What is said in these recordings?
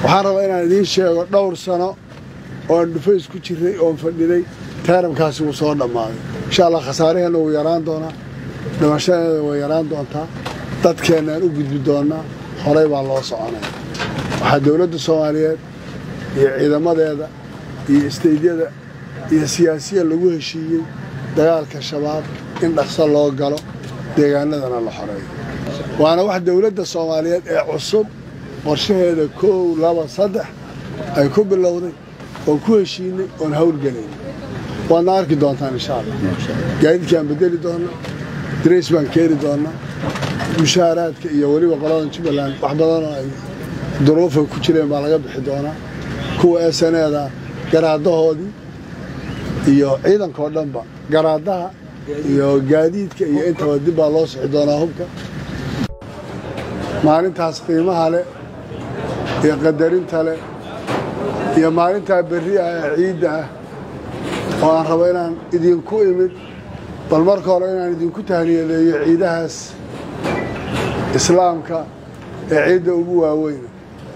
waxaan rabaa inaan idiin sheego dhowr sano ooan dhufays ku jirray oon fadhinay taaramkaasi wuu soo dhammaaday insha allah khasaaraheenna wuu yaraan doonaa dhimashadeeda way yaraan doontaa dadkeennaan u gudbi doonnaa horay baa loo soconaya waxaa dowladda soomaaliyeed iyo ciidamadeeda iyo isteydyada iyo siyaasiya lagu heshiiyey dagaalka shabaab in dhaqso loo galo deegaanadana la xoreeyo waana wax dowladda soomaaliyeed ee cusub qorshaheeda koow laba saddex ay ku bilowday oon ku heshiinay oon hawlgelayn waadna arki doontaan insha allah gaadiidkaan bedeli doonnaa darays baan keeni doonnaa mushaaraadka iyo weliba qoladan jubbaland wax badanoo ay duruufa ku jireen baa laga bixi doonaa kuwa esaneeda garaadahoodii iyo ciidankao dhanba garaadaha iyo gaadiidka iyo intaba dib baa loo sixi doonaa hubka maalintaas qiimaha leh iyo qadarinta leh iyo maalintaa berri ah ee ciidda ah oo aan rabo inaan idinku imid bal marka hore inaan idinku tahniyadeeyo ciidahaas islaamka ee ciidda ugu waaweyna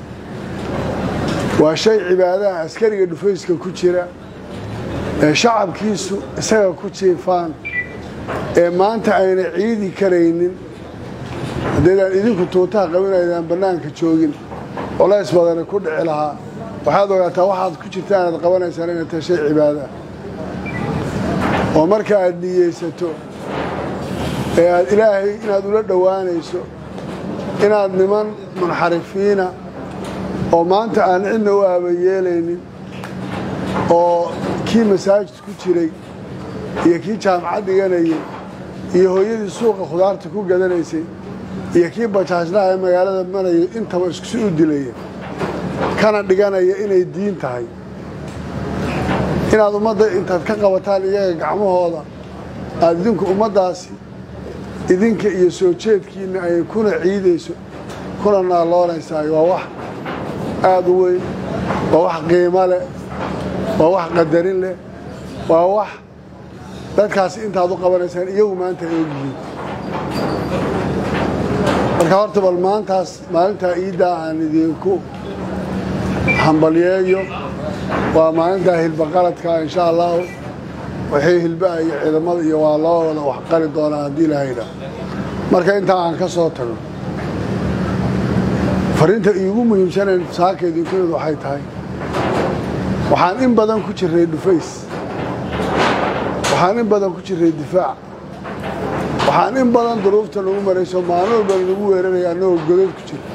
waa shay cibaadaha askariga dhufayska ku jira ee shacabkiisu isaga ku jiifaan ee maanta ayna ciidi karaynin haddaydaan idinku tuutaha qabinaydaan bannaanka joogin culays badani ku dhici lahaa waxaad ogaataa waxaad ku jirta inaad qabanaysaan inay tahay shay cibaada ah oo marka aad niyeysato ee aad ilaahay inaad ula dhowaanayso inaad niman munxarifiina oo maanta aan cidna u aabayeelaynin oo kii masaajid ku jiray iyo kii jaamacad dhiganayay iyo hooyadii suuqa khudaarta ku gadanaysay iyo kii bajaajlaha ee magaalada marayay intaba iskusi u dilaya kana dhiganaya inay diin tahay inaad ummadda intaad ka qabataan iyaga gacmahooda aad idinku ummaddaasi idinka iyo soo jeedkiinna ay kuna ciidayso kuna naaloonaysaay waa wax aada u weyn waa wax qiimo leh waa wax qadarin leh waa wax dadkaasi intaad u qabanaysaan iyagu maanta ay ogyihiin marka horta bal maantaas maalintaa iiddaa aan idinku hambalyeeyo waa maalintaa hilba qaladka insha allahu waxay hilbaha iyo ciidamada iyo waa loo wada wax qali doonaa haddii ilahaydha marka intaa aan ka soo tago fariinta iigu muhiimsanayn saaka idinkueedu waxay tahay waxaan in badan ku jirray dhufays waxaan in badan ku jirray difaac waxaan in badan duruufta nagu marayso maalin walba nagu weeraraya annagoo godad ku jira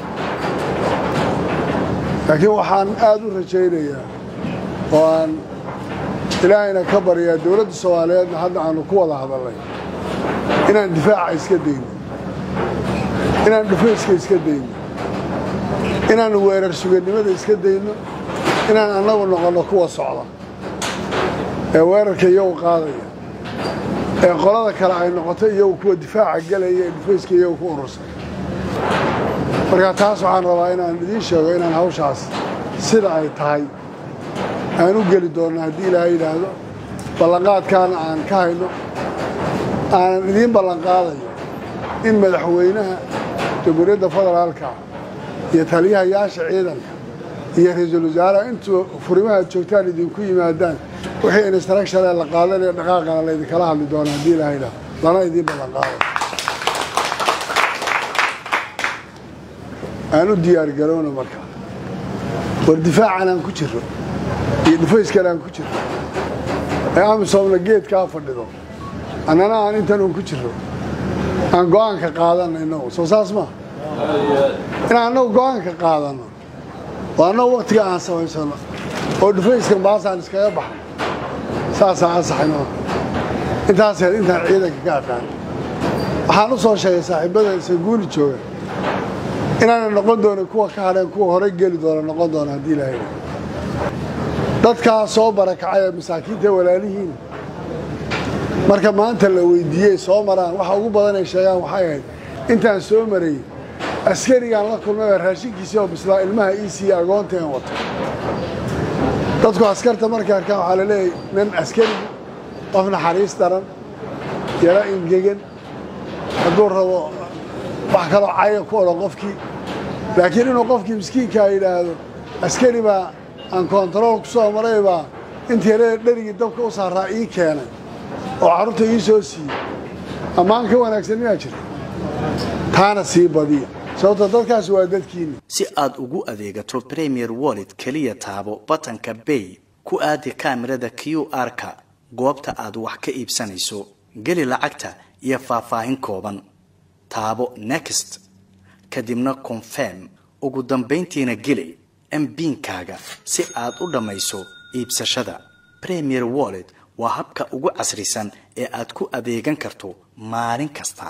laakiin waxaan aada u rajaynayaa oo aan ilaahayna ka baryaa dowladda soomaaliyeedna hadda aanu ku wada hadalnay inaan difaaca iska dayno inaan dhufayska iska dayno inaan weerar sugannimada iska dayno inaan annagu noqonno kuwa socda ee weerarka iyagu qaadaya ee qolada kale ay noqoto iyagu kuwa difaaca gelaya ee dhufayska iyagu ku urursan marka taas waxaan rabaa inaan idiin sheego inaan hawshaas sida ay tahay aan u geli doonno haddii ilaahay yidhaahdo ballanqaadkaana aan ka hayno aanan idiin ballanqaadayo in madaxweynaha jamhuuriyadda federaalka iyo taliyahayaasha ciidanka iyo ra-iisul wasaaraha intuu furimaha joogtaan idinku yimaadaan wixii instructionee la qaadanayo dhaqaaqana laydinkala hadli doona haddii ilaahay yidhaahdo lana idiin ballanqaado aan u diyaargarowno marka war difaacan aan ku jiro iyo dhufayskan aan ku jiro ee amisoomna geedkaa fadhido annana aan intan un ku jiro aan go'aanka qaadanno innagu soo saas maa inaan annagu go'aanka qaadanno oo annagu wakhtiga aan samaysano oo dhufayskan baasaan iskaga baxno saasaa ansaxayno intaas heed intaan ciidanka ka aqaan waxaan u soo sheegay saaxiibada sanguuli jooga inaana noqon doonin kuwa ka hadheen kuwa horey geli doona noqon doona haddii ilaahay dadkaa soo barakacay ee masaakiinta walaalihiin marka maanta la weydiiyey soo maraan waxa ugu badan ay sheegaan waxay ahayd intaan soo marayy askarigaan la kulmay baa raashinkiisii oo bislaa ilmaha ii siiya agoonta een wato dadku askarta markay arkaan waxaa la leeyahay nin askarigu qof naxariis daran yaro ingegan hadduu rabo wax kaloo caya ku odhan qofkii laakiin inuu qofkii miskiinkaa yidhaahdo askari baa aan kontarool ku soo maray baa intii yarada dherigii dabka u saaraa ii keenay oo carruurta ii soo siiyey ammaan ka wanaagsan miyaa jirta taana sii badiya sababto dadkaasi waa dadkiinni si aad ugu adeegato premier wallet keliya taabo batanka bay ku aadi kaamirada q r-ka goobta aad wax ka iibsanayso geli lacagta iyo faahfaahin kooban taabo next kadibna confirm ugu dambayntiina geli mbiinkaaga si aad u dhammayso iibsashada premier wallet waa habka ugu casrisan ee aad ku adeegan karto maalin kasta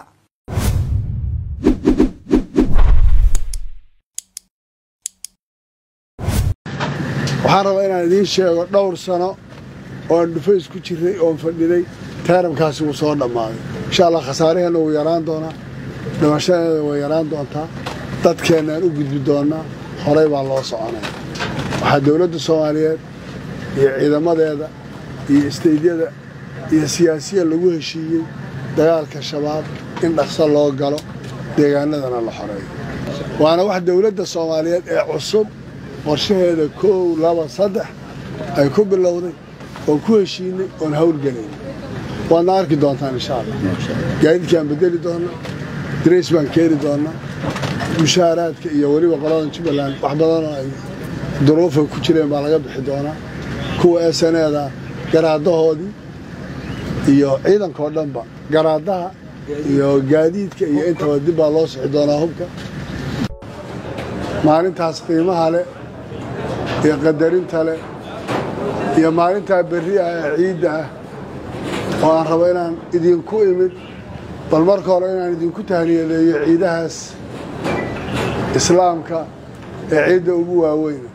waxaan rabaa inaan idiin sheego dhowr sano ooan dhufays ku jiray oon fadhiday taaramkaasi wuu soo dhammaaday insha allah khasaaraheenna wuu yaraan doonaa dhimashadeeda way yaraan doontaa dadkeennaan u gudbi doonnaa horay baa loo soconaya waxaa dowladda soomaaliyeed iyo ciidamadeeda iyo isteydyada iyo siyaasiya lagu heshiiyey dagaalka shabaab in dhaqso loo galo deegaanadana la xoreeyo waana wax dowladda soomaaliyeed ee cusub qorshaheeda koow laba saddex ay ku bilowday oon ku heshiinay oon hawlgelayn waadna arki doontaan insha allah gaadiidkaan bedeli doonnaa darays baan keeni doonnaa mushaaraadka iyo weliba qoladan jubbaland wax badanoo ay duruufa ku jireen baa laga bixi doonaa kuwa esaneeda garaadahoodii iyo ciidankao dhanba garaadaha iyo gaadiidka iyo intaba dib baa loo sixi doonaa hubka maalintaas qiimaha leh iyo qadarinta leh iyo maalintaa berri ah ee ciidda ah oo aan rabo inaan idinku imid bal marka hore inaan idinku tahniyadeeyo ciidahaas islaamka ee ciidda ugu waaweyna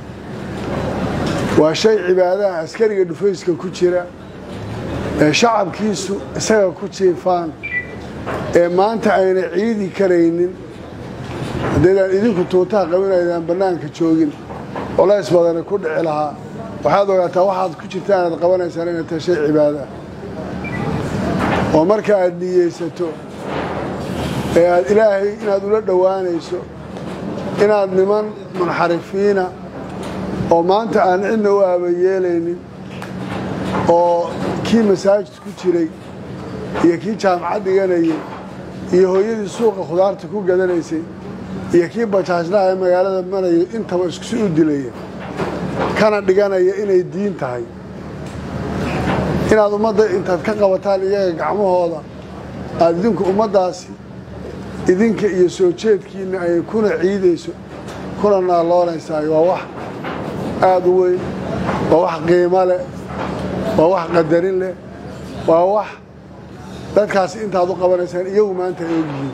waa shay cibaadaha askariga dhufayska ku jira ee shacabkiisu isaga ku jiifaan ee maanta ayna ciidi karaynin haddaydaan idinku tuutaha qabinaydaan bannaanka joogin culays badani ku dhici lahaa waxaad ogaataa waxaad ku jirtaan aad qabanaysaan inay tahay shay cibaada ah oo marka aad niyeysato ee aad ilaahay inaad ula dhowaanayso inaad niman munxarifiina oo maanta aan cidna u aabayeelaynin oo kii masaajid ku jiray iyo kii jaamacad dhiganayay iyo hooyadii suuqa khudaarta ku gadanaysay iyo kii bajaajlaha ee magaalada marayay intaba iskusi u dilaya kana dhiganaya inay diin tahay inaad ummadda intaad ka qabataan iyaga gacmahooda aad idinku ummaddaasi idinka iyo soo jeedkiinna ay kuna ciidayso kuna naalloonaysaay waa wax aada u weyn waa wax qiimo leh waa wax qadarin leh waa wax dadkaasi intaad u qabanaysaan iyagu maanta ay ogyihiin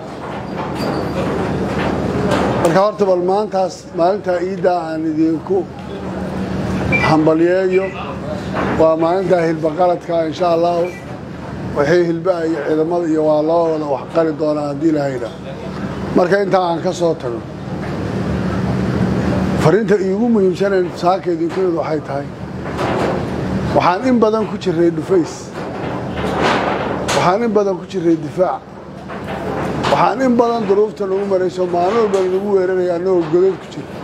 marka horta bal maantaas maalintaa iiddaa aan idinku hambalyeeyo waa maalintaa hilba qaladka insha allahu waxay hilbaha iyo ciidamada iyo waa loo wada wax qali doonaa haddii ilahaydha marka intaa aan ka soo tago fariinta iigu muhiimsanayn saaka idinku imid waxay tahay waxaan in badan ku jirray dhufays waxaan in badan ku jirray difaac waxaan in badan duruufta nagu marayso maalin walba nagu weeraraya annagoo godad ku jira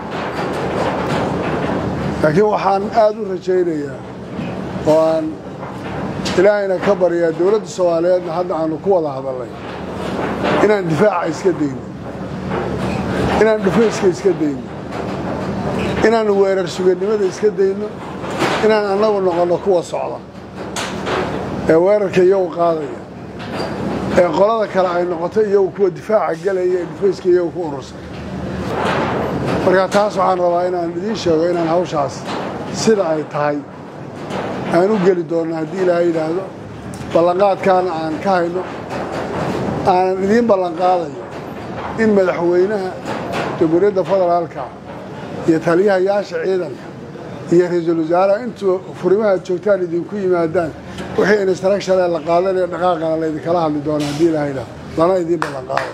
laakiin waxaan aada u rajaynayaa oo aan ilaahayna ka baryaa dowladda soomaaliyeedna hadda aanu ku wada hadalnay inaan difaaca iska dayno inaan dhufayska iska dayno inaan weerar sugannimada iska dayno inaan annagu noqonno kuwa socda ee weerarka iyagu qaadaya ee qolada kale ay noqoto iyagu kuwa difaaca gelaya ee dhufayska iyagu ku urursan marka taas waxaan rabaa inaan idiin sheego inaan hawshaas sida ay tahay aan u geli doonno haddii ilaahay yidhaahdo ballanqaadkaana aan ka hayno aanan idiin ballanqaadayo in madaxweynaha jamhuuriyadda federaalka iyo taliyahayaasha ciidanka iyo ra-iisul wasaaraha intuu furimahaad joogtaan idinku yimaadaan wixii instructionee la qaadanayo dhaqaaqana laydinkala hadli doona haddii ilaahay yidhaahdo lana idiin ballanqaadayo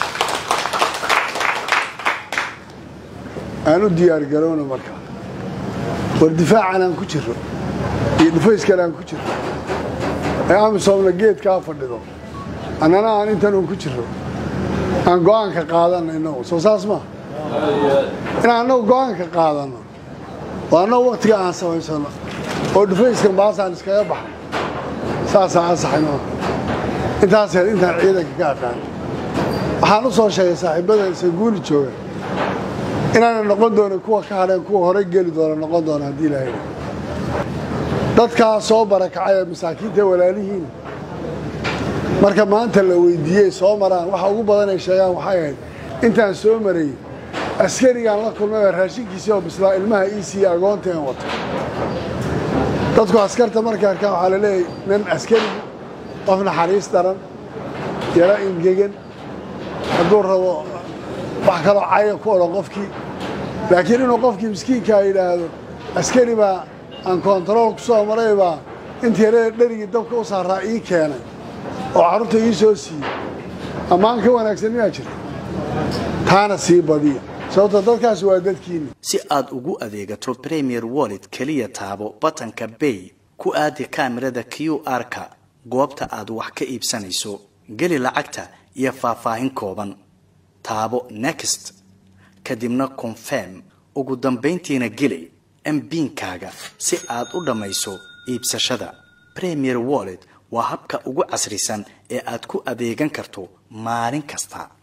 aan u diyaargarowno marka war difaacan aan ku jiro iyo dhufayskan aan ku jiro ee amisoomna geedkaa fadhido annana aan intan un ku jiro aan go'aanka qaadanna innagu soo saas maa inaan annagu go-aanka qaadanno oo annagu wakhtiga aan samaysano oo dhufayska baasaan iskaga baxo saasaa ansaxayno intaas heed intaan ciidanka ka aqaan waxaan u soo sheegay saaxiibada sanguuli jooga inaana noqon doonin kuwa ka hadheen kuwa horey geli doona noqon doona haddii ilaahay dadkaa soo barakacay ee masaakiinta walaalihiin marka maanta la weydiiyey soo maraan waxa ugu badan ay sheegaan waxay ahayd intaan soo marayy askarigaan la kulmay oo raashinkiisii oo bislaa ilmaha ii siiya agoonta een wato dadku askarta markay arkaan waxaa la leeyahy nin askari qof naxariis daran yaro ingegan hadduu rabo wax kaloo caya ku odhan qofkii laakiin inuu qofkii miskiinkaa yidhaahdo askari baa aan kontarool ku soo maray baa intii yarada dherigii dabka u saaraa ii keenay oo carruurta ii soo siiyey ammaan ka wanaagsan miyaa jirta taana sii badiya sababto dadkaasi waa dadkiinni si aad ugu adeegato premier wallet keliya taabo batanka bay ku aadi kaamirada q r-ka goobta aad wax ka iibsanayso geli lacagta iyo faahfaahin kooban taabo next kadibna confirm ugu dambayntiina geli mbiinkaaga si aad u dhammayso iibsashada premier wallet waa habka ugu casrisan ee aad ku adeegan karto maalin kasta